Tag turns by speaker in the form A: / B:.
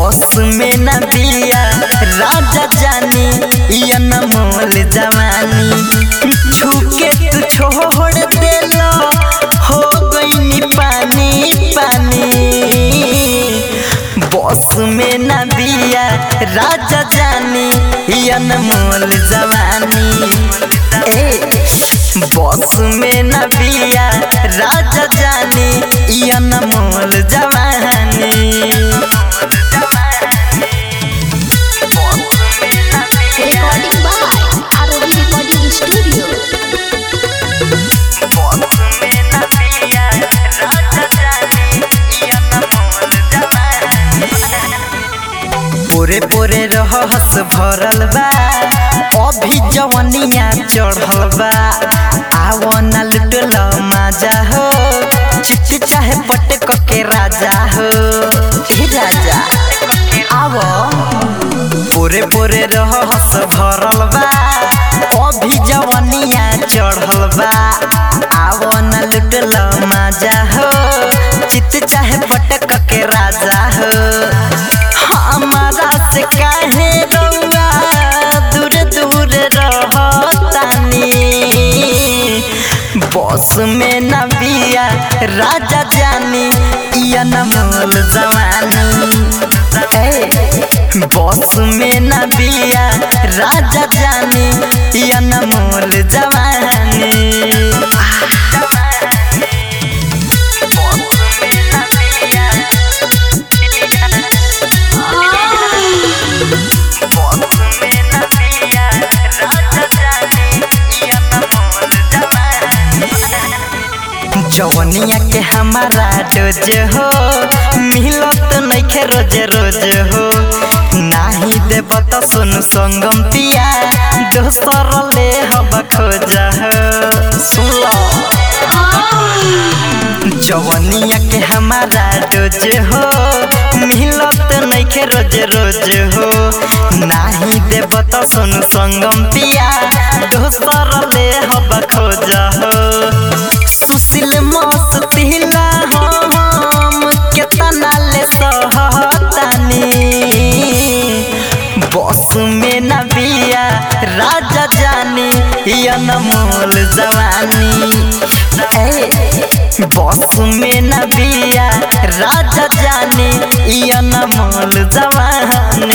A: बस में न बिया राजा जानी या न मोल जवानी छूके तू छोड़ देलो हो गई पानी पानी बस में न बिया राजा जानी या न मोल जवानी ए बस में न बिया राजा जानी या न मोल जवानी
B: Recording by ROD Recording Studio.
A: पोरे पोरे रहस भरल बा अभी जवनिया चढ़ल बा आव न लुटल मजा हो चिट्ठी चाहे पटक के राजा हो हे राजा आव पोरे पोरे रहस भरल बा अभी जवनिया चढ़ल बा आव न लुटल मजा हो चित चाहे पटक के राजा हो हमारा से काहे रउआ दूर दूर रहतानी बस में न बिया राजा जानी या न मोल जवानी ए बस में न बिया राजा जानी या न मोल जवानी जवनिया के हमारा डोज हो मिलत नइखे रोज रोज हो नाही देब त सुन संगम पिया दोसर ले हब खोज हो सुन लो जवनिया के हमारा डोज हो मिलत नइखे रोज रोज हो नाही देब त सुन संगम पिया दोसर ले हब खोज हो सुशील मस्तिला हम केतना ले सहतानी बस में न बिया राजा जानी या न मोल जवानी ए बस में न बिया राजा जानी या न मोल जवानी